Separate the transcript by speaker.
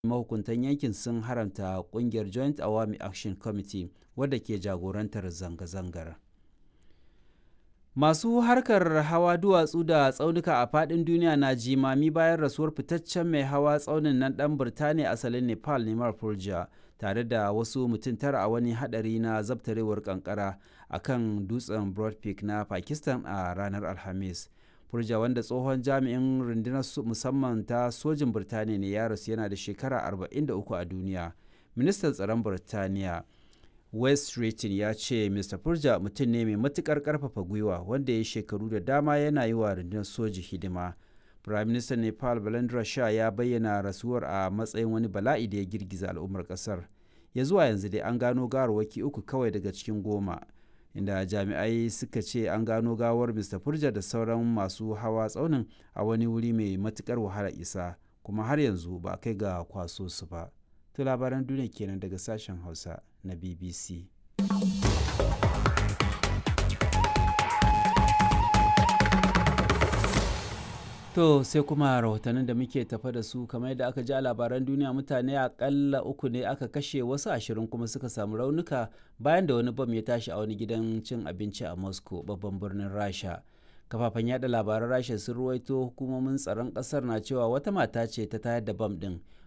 Speaker 1: mahukuntan yankin sun haramta kungiyar joint awami action committee wadda ke jagorantar zanga-zangar masu harkar hawa duwatsu da tsaunuka a fadin duniya na jimami bayan rasuwar fitaccen mai hawa tsaunin nan dan birtaniya asalin nepal neman pulja tare da wasu mutum tara a wani hadari na zabtarewar kankara a kan dutsen broad peak na pakistan a ranar alhamis Furja wanda tsohon jami'in rundunar musamman ta sojin Birtaniya ne ya rasu yana da shekara 43 a duniya. Ministan tsaron Birtaniya West Streeting ya ce Mr. Furja mutum ne mai matukar karfafa gwiwa wanda ya shekaru da dama yana yi wa rundunar soji hidima. Prime Minister Nepal Balendra Shah ya bayyana rasuwar a matsayin wani bala'i da ya girgiza al'ummar kasar. Ya zuwa yanzu dai an gano gawarwaki uku kawai daga cikin goma. inda jami'ai suka ce an gano gawar mr furja da sauran masu hawa tsaunin a wani wuri mai matukar wahala isa kuma har yanzu ba kai ga kwaso su ba to labaran duniya kenan daga sashen hausa na bbc To sai kuma rahotannin da muke tafa da su kamar yadda aka ji a labaran duniya mutane akalla uku ne aka kashe wasu ashirin kuma suka samu raunuka bayan da wani bam ya tashi a wani gidan cin abinci a Moscow babban birnin Rasha. Kafafen yada labaran Rasha sun ruwaito hukumomin tsaron kasar na cewa wata mata ce ta tayar da bam din